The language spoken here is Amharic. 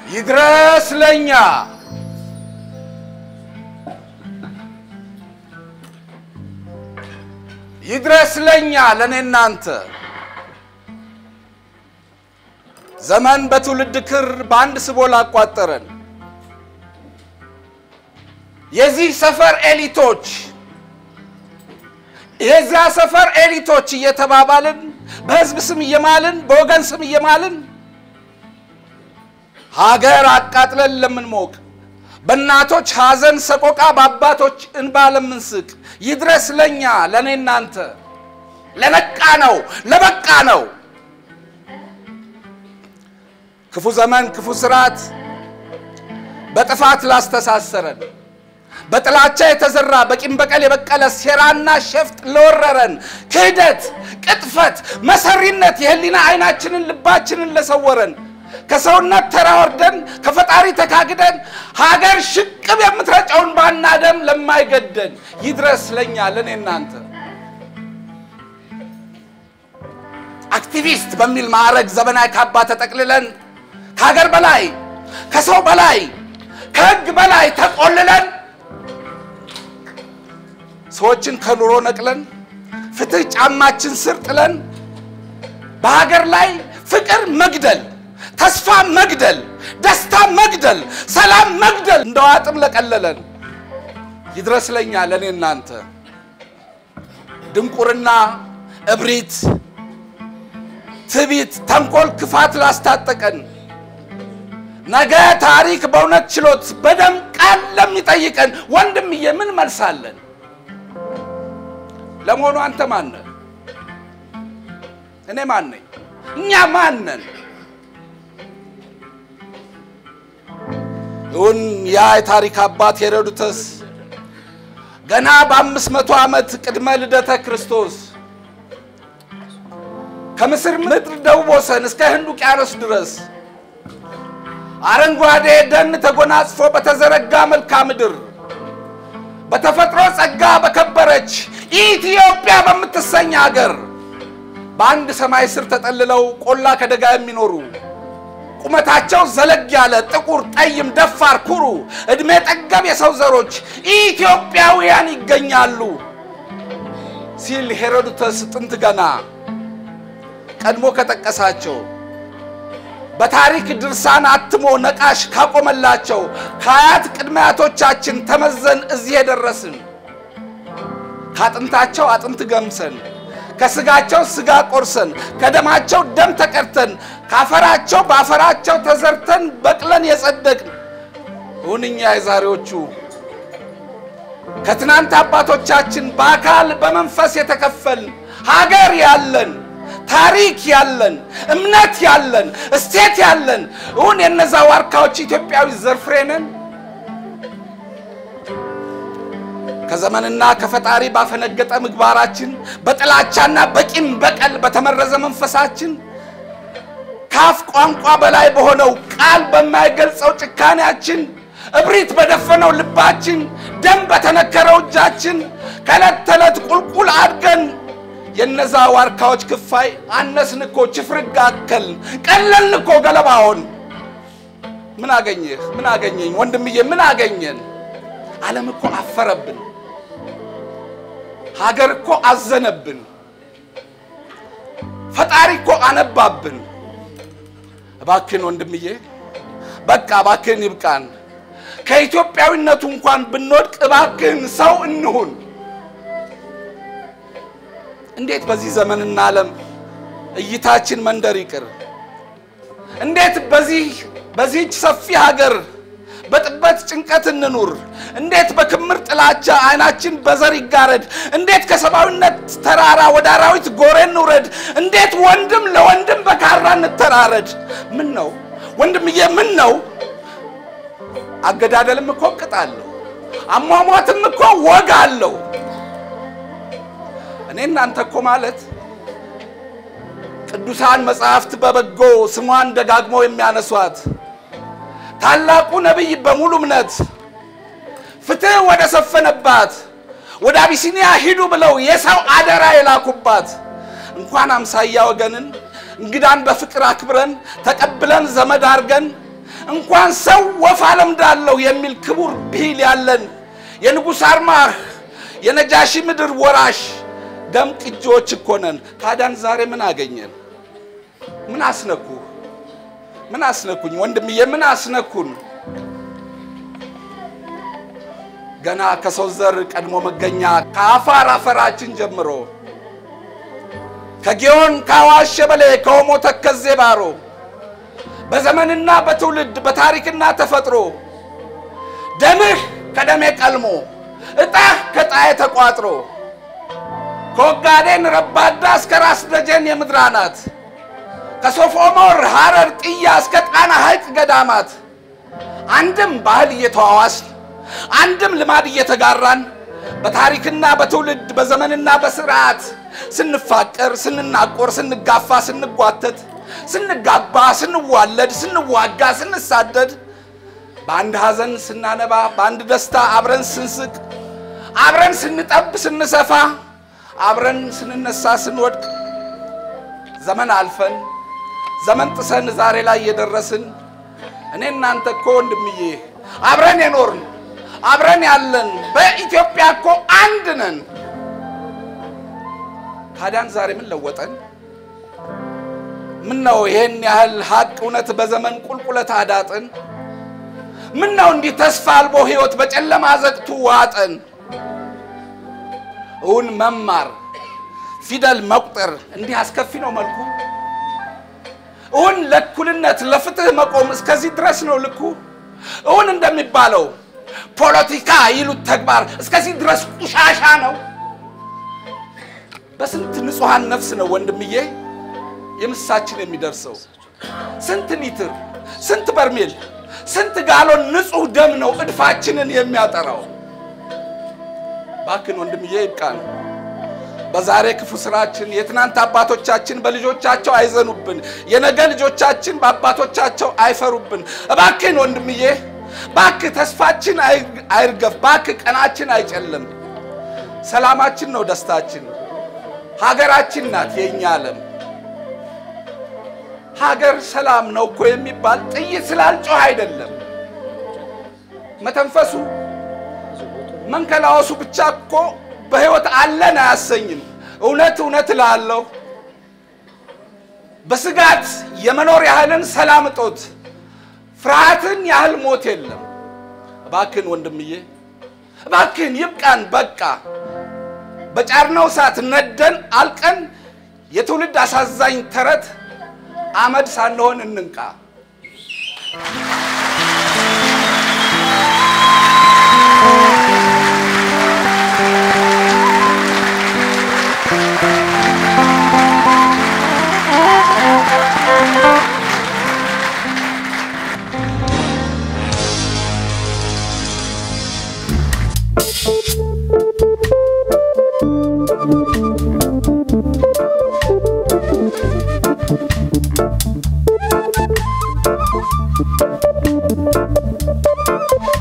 ይድረስ ለኛ ይድረስ ለኛ ለእኔ እናንተ ዘመን በትውልድ ክር በአንድ ስቦ ላቋጠረን የዚህ ሰፈር ኤሊቶች የዚያ ሰፈር ኤሊቶች እየተባባልን በሕዝብ ስም እየማልን በወገን ስም እየማልን ሀገር አቃጥለን ለምንሞቅ በእናቶች ሐዘን ሰቆቃ በአባቶች እንባ ለምንስቅ ይድረስ ለኛ ለእኔ እናንተ ለነቃ ነው ለበቃ ነው። ክፉ ዘመን ክፉ ስርዓት በጥፋት ላስተሳሰረን በጥላቻ የተዘራ በቂም በቀል የበቀለ ሴራና ሸፍጥ ለወረረን ክህደት፣ ቅጥፈት፣ መሰሪነት የህሊና አይናችንን ልባችንን ለሰወረን ከሰውነት ተራ ወርደን ከፈጣሪ ተካግደን ሀገር ሽቅብ የምትረጨውን ባና ደም ለማይገደን ይድረስ ለኛ ለእኔ እናንተ አክቲቪስት በሚል ማዕረግ ዘመናዊ ካባ ተጠቅልለን ከሀገር በላይ ከሰው በላይ ከህግ በላይ ተቆልለን ሰዎችን ከኑሮ ነቅለን ፍትህ ጫማችን ስር ጥለን በሀገር ላይ ፍቅር መግደል፣ ተስፋ መግደል፣ ደስታ መግደል፣ ሰላም መግደል እንደ ዋጥም ለቀለለን ይድረስ ለኛ ለእኔ እናንተ ድንቁርና፣ እብሪት፣ ትቢት፣ ተንኮል፣ ክፋት ላስታጠቀን ነገ ታሪክ በእውነት ችሎት በደም ቃል ለሚጠይቀን ወንድምዬ ምን መልሳለን? ለመሆኑ አንተ ማን ነህ? እኔ ማን ነኝ? እኛ ማን ነን? እውን ያ የታሪክ አባት ሄሮድተስ ገና በአምስት መቶ ዓመት ቅድመ ልደተ ክርስቶስ ከምስር ምድር ደቡብ ወሰን እስከ ህንድ ውቅያኖስ ድረስ አረንጓዴ ደን ተጎናጽፎ በተዘረጋ መልክዓ ምድር በተፈጥሮ ጸጋ በከበረች ኢትዮጵያ በምትሰኝ ሀገር በአንድ ሰማይ ስር ተጠልለው ቆላ ከደጋ የሚኖሩ ቁመታቸው ዘለግ ያለ ጥቁር፣ ጠይም፣ ደፋር፣ ኩሩ ዕድሜ ጠገብ የሰው ዘሮች ኢትዮጵያውያን ይገኛሉ ሲል ሄሮድተስ ጥንት ገና ቀድሞ ከጠቀሳቸው በታሪክ ድርሳን አትሞ ነቃሽ ካቆመላቸው ከአያት ቅድመ አያቶቻችን ተመዘን እዚህ የደረስን ከአጥንታቸው አጥንት ገምሰን ከስጋቸው ስጋ ቆርሰን ከደማቸው ደም ተቀድተን ካፈራቸው በአፈራቸው ተዘርተን በቅለን የጸደቅን እውንኛ የዛሬዎቹ ከትናንት አባቶቻችን በአካል በመንፈስ የተከፈልን ሀገር ያለን ታሪክ ያለን እምነት ያለን እሴት ያለን እውን የነዛ ዋርካዎች ኢትዮጵያዊ ዘርፍሬ ነን። ከዘመንና ከፈጣሪ ባፈነገጠ ምግባራችን በጥላቻና በቂም በቀል በተመረዘ መንፈሳችን ከአፍ ቋንቋ በላይ በሆነው ቃል በማይገልጸው ጭካኔያችን እብሪት በደፈነው ልባችን ደም በተነከረው እጃችን ከዕለት ተዕለት ቁልቁል አድገን የነዛ ዋርካዎች ክፋይ አነስን እኮ ችፍርግ አከልን ቀለልን እኮ ገለባውን። ምን አገኘህ? ምን አገኘኝ? ወንድምዬ ምን አገኘን? ዓለም እኮ አፈረብን። ሀገር እኮ አዘነብን። ፈጣሪ እኮ አነባብን። እባክን ወንድምዬ በቃ እባክን ይብቃን። ከኢትዮጵያዊነቱ እንኳን ብንወድቅ እባክን ሰው እንሁን። እንዴት በዚህ ዘመንና ዓለም እይታችን መንደር ይቅር? እንዴት በዚህ በዚህች ሰፊ ሀገር በጥበት ጭንቀት እንኑር? እንዴት በክምር ጥላቻ አይናችን በዘር ይጋረድ? እንዴት ከሰብአዊነት ተራራ ወደ አራዊት ጎሬ እንውረድ? እንዴት ወንድም ለወንድም በካራ እንተራረድ? ምን ነው ወንድምዬ፣ ምን ነው አገዳደልም እኮ ቅጥ አለው፣ አሟሟትም እኮ ወግ አለው። እኔ እናንተ እኮ ማለት ቅዱሳን መጽሐፍት በበጎ ስሟን ደጋግመው የሚያነሷት ታላቁ ነቢይ በሙሉ እምነት ፍትሕ ወደ ሰፈነባት ወደ አቢሲኒያ ሂዱ ብለው የሰው አደራ የላኩባት እንኳን አምሳያ ወገንን እንግዳን በፍቅር አክብረን ተቀብለን ዘመድ አድርገን እንኳን ሰው ወፍ አለምዳለሁ የሚል ክቡር ብሂል ያለን የንጉሥ አርማህ የነጃሺ ምድር ወራሽ ደም ቅጂዎች እኮ ነን። ታዲያን ዛሬ ምን አገኘን? ምን አስነኩ? ምን አስነኩኝ? ወንድምዬ ምን አስነኩን? ገና ከሰው ዘር ቀድሞ መገኛ ከአፋር አፈራችን ጀምሮ ከጊዮን ከአዋሽ ሸበሌ ከኦሞ ተከዜ ባሮ በዘመንና በትውልድ በታሪክና ተፈጥሮ ደምህ ከደሜ ቀልሞ እጣህ ከጣዬ ተቋጥሮ ከወጋዴን ረባዳ እስከ ራስ ደጀን የምድር አናት ከሶፍ ኦሞር ሐረር ጥያ እስከ ጣና ሐይቅ ገዳማት አንድም ባህል እየተዋዋስን አንድም ልማድ እየተጋራን በታሪክና በትውልድ በዘመንና በስርዓት ስንፋቀር፣ ስንናቆር፣ ስንጋፋ፣ ስንጓተት፣ ስንጋባ፣ ስንዋለድ፣ ስንዋጋ፣ ስንሳደድ፣ በአንድ ሐዘን ስናነባ፣ በአንድ ደስታ አብረን ስንስቅ፣ አብረን ስንጠብ፣ ስንሰፋ፣ አብረን ስንነሳ፣ ስንወድቅ ዘመን አልፈን ዘመን ጥሰን ዛሬ ላይ የደረስን እኔ እናንተ እኮ ወንድምዬ አብረን የኖርን አብረን ያለን በኢትዮጵያ እኮ አንድ ነን። ታዲያን ዛሬ ምን ለወጠን? ምን ነው ይሄን ያህል ሀቅ እውነት በዘመን ቁልቁለት አዳጥን? ምን ነው እንዲህ ተስፋ አልቦ ሕይወት በጨለማ ዘግቱ ዋጠን? እውን መማር ፊደል መቁጠር እንዲህ አስከፊ ነው መልኩ? እውን ለእኩልነት ለፍትህ መቆም እስከዚህ ድረስ ነው ልኩ? እውን እንደሚባለው ፖለቲካ ይሉት ተግባር እስከዚህ ድረስ ቁሻሻ ነው? በስንት ንጹሐን ነፍስ ነው ወንድምዬ የምሳችን የሚደርሰው? ስንት ሊትር፣ ስንት በርሜል፣ ስንት ጋሎን ንጹሕ ደም ነው እድፋችንን የሚያጠራው? ባክን ወንድምዬ ይብቃን። በዛሬ ክፉ ስራችን የትናንት አባቶቻችን በልጆቻቸው አይዘኑብን፣ የነገ ልጆቻችን በአባቶቻቸው አይፈሩብን። እባክን ወንድምዬ ባክህ ተስፋችን አይርገፍ፣ ባክህ ቀናችን አይጨልም። ሰላማችን ነው ደስታችን፣ ሀገራችን ናት የእኛ ዓለም። ሀገር ሰላም ነው እኮ የሚባል ጥይት ስላልጮህ አይደለም። መተንፈሱ መንከላወሱ ብቻ እኮ በሕይወት አለን አያሰኝም። እውነት እውነት እላለሁ በስጋት የመኖር ያህልን ሰላም እጦት ፍርሃትን ያህል ሞት የለም። እባክን ወንድምዬ እባክን ይብቃን፣ በቃ በጫርነው እሳት ነደን አልቀን የትውልድ አሳዛኝ ተረት አመድ ሳንሆን እንንቃ። Thank you.